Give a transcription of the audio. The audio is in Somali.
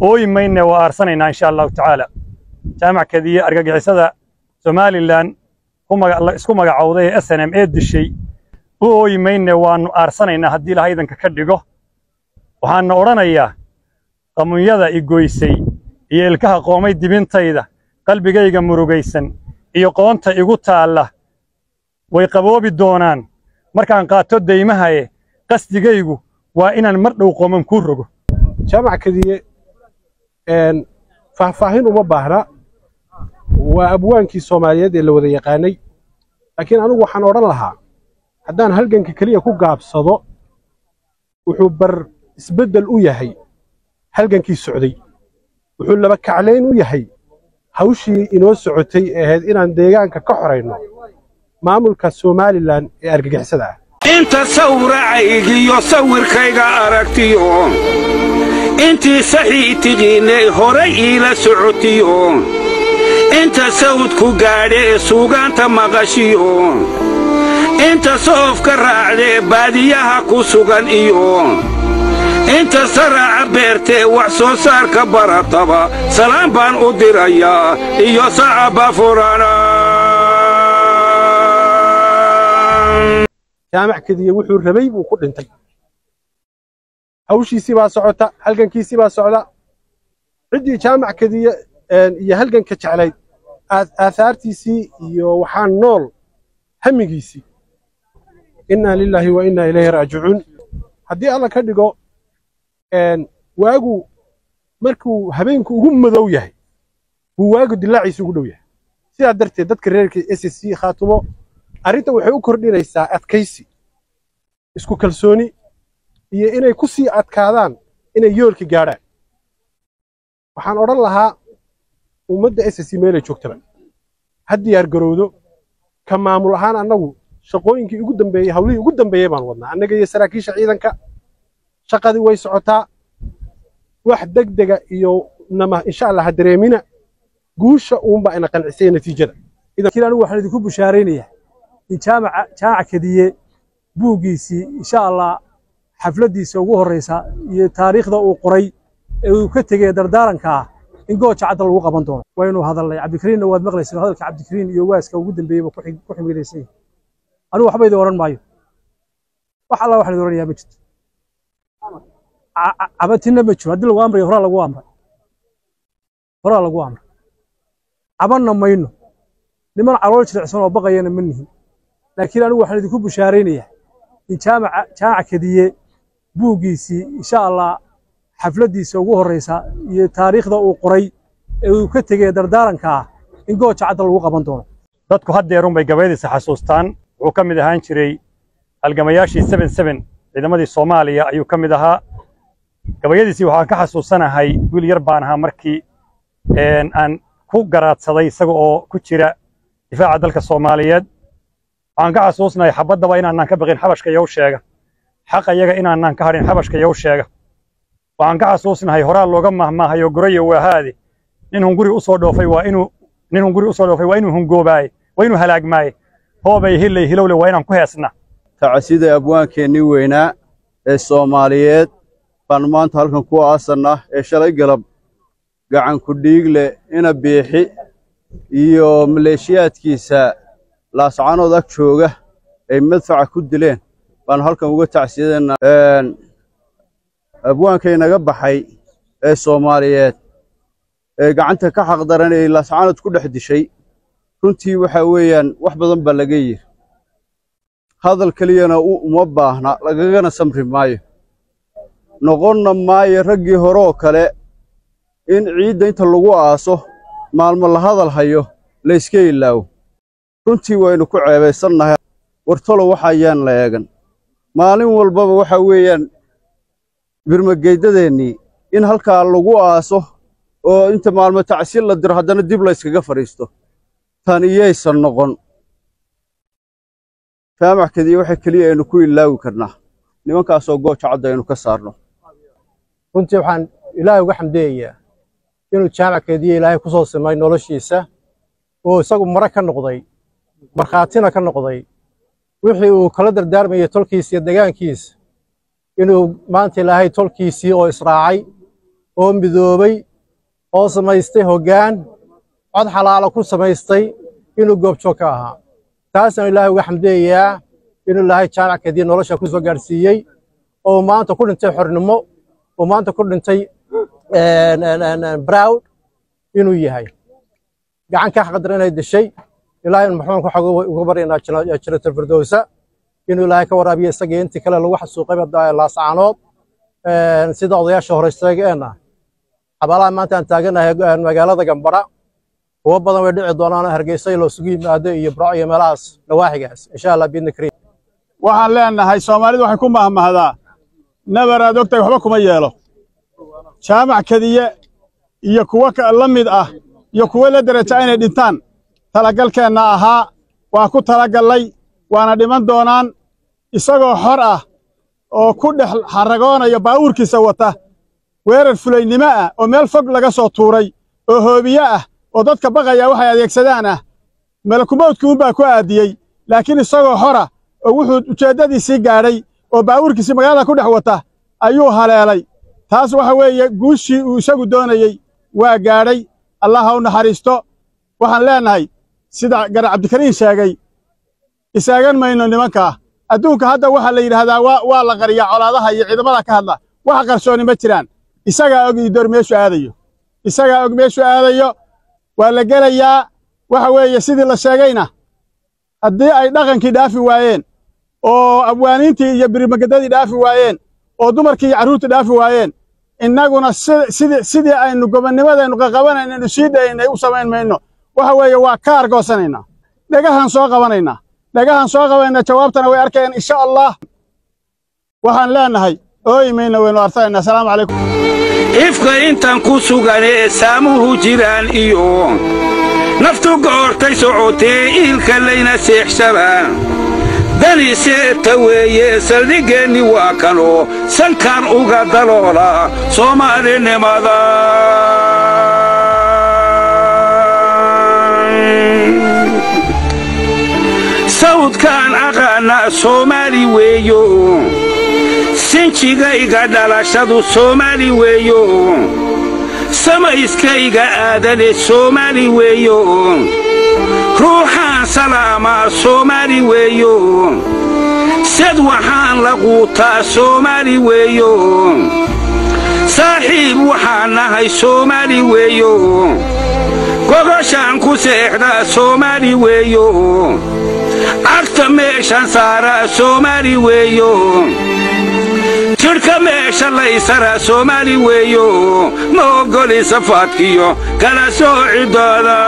ooyi mayne waa aarsanaynaa insha allahu tacaala jaamac kadiye argagixisada somalilan isku magacowday ee s n m ee dishay u ooyi mayne waannu aarsanaynaa haddii ilaha idanka ka dhigo waxaanna odhanayaa qamunyada i goysay iyo ilkaha qoomay dibintayda qalbigayga murugaysan iyo qoonta igu taalla way qaboobi doonaan markaan qaato daymahaye qasdigaygu waa inaan mar dhow qooman kuu rogo jaamac kadiye faahfaahin uma baahna waa abwaankii soomaaliyeed ee la wada yaqaanay laakiin anigu waxaan odhan lahaa haddaan halganka keliya ku gaabsado wuxuu bar isbeddel u yahay halgankii socday wuxuu laba kaclayn u yahay hawshii inoo socotay ee ahayd inaan deegaanka ka xorayno maamulka somalilan ee argagixisada ah inta sawracaygiyo sawirkayga aragtiyo intii saxii tiqiinay horay iila socotiyo inta sawdku gaadhee suugaanta maqashiyo inta soofka raacdee baadiyaha ku sugan iyo inta saraaca beertee wax soo saarka barataba salaan baan u dirayaa iyo sacaba furana jaamac kadiye wuxuu rabay buu ku dhintay hawshiisii baa socota halgankiisii baa socda ciddii jaamac kadiye iyo halganka jeclayd aahaartiisii iyo waxaa nool hamigiisii innaa lilaahi wa innaa ilayhi raajicuun haddii alla ka dhigo waagu markuu habeenku ugu madow yahay buu waagu dilaaciisa ugu dhow yahay sidaa darteed dadka reerka s c khaatumo arrinta waxay u kordhinaysaa adkaysi isku kalsooni iyo inay ku sii adkaadaan inay yoolka gaadhaan waxaan odhan lahaa ummadda s c meelay joogtaba ha diyaar garowdo ka maamul ahaan annagu shaqooyinkii ugu dambeeyey hawlihii ugu dambeeyey baan wadnaa annaga iyo saraakiisha ciidanka shaqadii way socotaa wax degdega iyo nama insha allah ha dareemina guusha uunbaa ina qancisay natiijada laakiin anigu waxaan idinku bushaaraynayaa in jaamaca jaamac kadiye buuggiisii insha allah xafladdiisa ugu horraysa iyo taariikhda uu qoray ee uu ka tegey dardaaranka ah in gooja cadda lagu qaban doono waynu hadalnay cabdikariinna waad maqlaysa hadalka cabdikariin iyo waaska ugu dambeeyeyba ku ximilaysan yahay anigu waxba idin odhan maayo wax alla waxaan idin odhanayaa ma jirto cabatinna ma jiro haddii lagu amrayo horaa lagu amray horaa lagu amray cabanna mayno niman calool jilicsan oo baqayana ma nihin laakiin anigu waxaan idinku bushaaraynayaa in jaamaca jaamac kadiye buuggiisii insha allah xafladdiisa ugu horraysa iyo taariikhda uu qoray ee uu ka tegey dardaaranka ah in gooja cadda lagu qaban doono dadku haddeerun bay gabayadiisa xasuustaan wuxuu ka mid ahaan jiray halgamayaashii seben seben ciidamadii soomaaliya ayuu ka mid ahaa gabayadiisii waxaan ka xasuusanahay wiil yar baan ahaa markii aan ku garaadsaday isaga oo ku jira difaaca dalka soomaaliyeed waxaan ka xasuusnahay xabaddaba inaanaan ka baqin xabashka yow sheega xaqa yaga inaanaan ka hadhin xabashka yow sheega waxaan ka xasuusnahay horaa looga mahmaahayo gorayo waahaade nin hunguri u soo dhoofay waa inuu nin hunguri u soo dhoofay waa inuu hungoobaaye waa inuu halaagmaaye hoobay hillay hilowle waa inaan ku heesna tacasida abwaankeennii weynaa ee soomaaliyeed baan maanta halkan ku aasannaa ee shalay galab gacanku dhiigle ina biixi iyo maleeshiyaadkiisa laascanood ag jooga ay madfaca ku dileen baanu halkan uga tacsiyadeennaa abwaankay naga baxay ee soomaaliyeed ee gacanta ka xaqdaran ee laascanood ku dhex dishay runtii waxa weeyaan wax badan baa laga yiri hadal keliyana uma baahna lagagana samri maayo noqonna maayo raggii hore oo kale in ciidda inta lagu aaso maalmo la hadal hayo la yska ilaawo runtii waynu ku ceebaysannahay wartolo waxayaan la eegan maalin walbaba waxa weeyaan birmageyddadeennii in halkaa lagu aaso oo inta maalmo tacsiil la diro haddana dib la yskaga fadhiisto tan iyaysan noqon jaamac kadiye waxa keliya aynu ku ilaawi karnaa nimankaasoo gooja cadda aynu ka saarno runtii waxaan ilaahay uga xamdeeyayaa inuu jaamac kadiye ilaahay ku soo simay noloshiisa oo isagu mare ka noqday markhaatina ka noqday wixii uu kala dardaarmayay tolkiisa iyo degaankiisa inuu maanta ilaahay tolkiisii oo israacay oo midoobay oo samaystay hoggaan cod xalaalo ku samaystay inuu goobjoog ka ahaa taasaan ilaahay uga xamdeeyaa inuu ilaahay jaamac kadib nolosha ku soo gaadhsiiyey oo maanta ku dhintay xornimo oo maanta ku dhintay browd inuu yahay gacan ka xaqdar inay dishay ilaahay maxuun waxaa uga baryaynaa janatul firdowsa inuu ilaahay ka waraabiyo isaga intii kale lagu xasuuqay laascaanood sida odayaasha hore sheegeenna xabaalaha maanta aan taaganahay magaalada gambara kuwo badan way dhici doonaan hargeysa loo sugu yimaado iyo burco iyo meelahaas nawaaxigaas insha allah biidni kariim waxaan leenahay soomaalidu waxay ku mahmahdaa nabar aad ogtahay waxba kuma yeelo jaamac kadiye iyo kuwo la mid ah iyo kuwo la deraja inay dhintaan talagalkeenna ahaa waa ku talagallay waana dhiman doonaan isagoo xor ah oo ku dhex xaragoonaya baawuurkiisa wata weerar fulaynimo ah oo meel fog laga soo tuuray oo hoobiye ah oo dadka baqaya waxay adeegsadaan ah malakumowdkii unbaa ku aadiyey laakiin isagoo xora oo wuxuu ujeeddadiisii gaadhay oo baawuurkiisii magaalada ku dhex wata ayuu haleelay taas waxa weeye guushii uu isagu doonayey waa gaadhay allah ha u naxariisto waxaan leennahay sida gar cabdikariin sheegay isaagan mayno nimankaa adduunka hadda waxaa la yidhaahdaa waa la qariyaa colaadaha iyo ciidamada ka hadla wax qarsooni ma jiraan isagaa og idoor meeshu aadayo isagaa og meeshu aadayo waa la gelayaa waxa weeye sidii la sheegayna haddii ay dhaqankii dhaafi waayeen oo abwaaniintii iyo birimagadadii dhaafi waayeen oo dumarkii iyo carruurtii dhaafi waayeen innaguna sidii aynu gobonnimadaynu qaqabanaynu sii dhaynay u samayn mayno waxa weeye waa ka argoosanaynaa dhagahaan soo qabanaynaa dhagahaan soo qabanayna jawaabtana way arkayaan insha allah waxaan leennahay ooyi mayna waynu artayna asalaamu calaykum ifka intan ku sugan ee saamuhu jiraan iyo naftu goortay socotee iilka layna seexshabaa dani seeta weeye saldhiggeenni waa kanoo sankan uga daloola soomaalinimada sawdkaan aqaana soomaali weeyo sinjigayga dhalashadu soomaali weeyo samayskayga aadane soomaali weeyo ruuxaan salaamaa soomaali weeyo sad waxaan la quutaa soomaali weeyo saaxiib waxaan nahay soomaali weeyo gogoshaan ku seexdaa soomaali weeyo cagta meeshan saaraa soomaali weeyo jidhka meesha laysaraa soomaali weeyo ma oggoli safaadkiyo kala soocidooda